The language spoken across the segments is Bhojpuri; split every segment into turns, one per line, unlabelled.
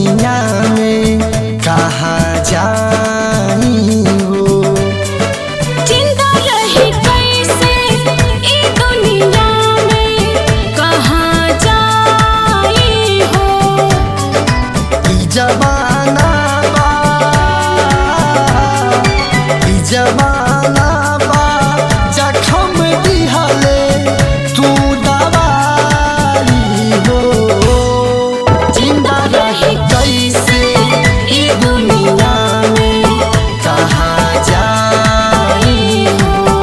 दुनिया में कहाँ जाई हो
जिंदा रही कैसे ई दुनिया में कहाँ जाई हो
ई जमाना बा ई जमाना बा जखम दिहले तू दवाई हो जिंदा रही कैसे ई दुनिया में कहाँ जाई हो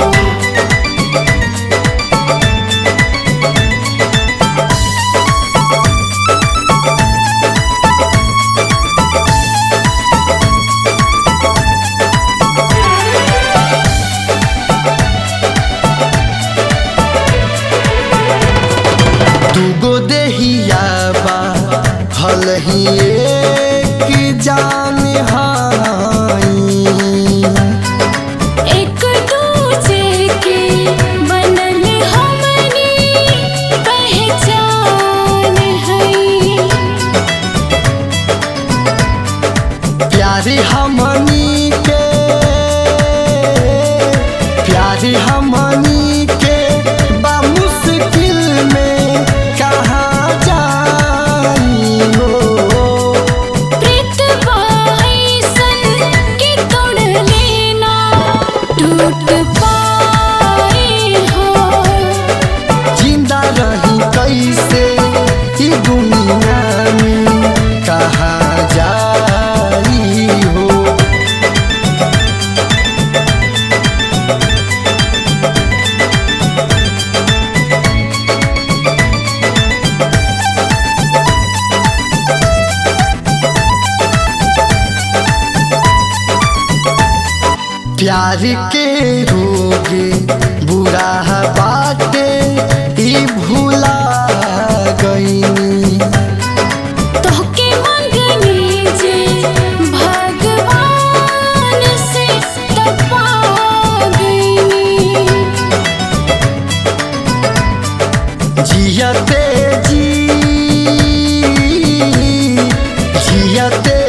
दूगो देहिया बा हल ही एक जान हाई
एक दूजे के बनल हमनी पहचान है
प्यारे हमनी के प्यारे हमनी के बा मुश्किल में कहाँ जाई हो
प्रीत बाईसन के तोड़ लेना टूट पाई हो
जिंदा रही कैसे ई दुनिया में कहाँ जाई हो प्यार के रोगे बुरा बाटे ई भूला गईनी
तोहके मंगनी जे भगवान से तपा गईनी
जियते जी जियते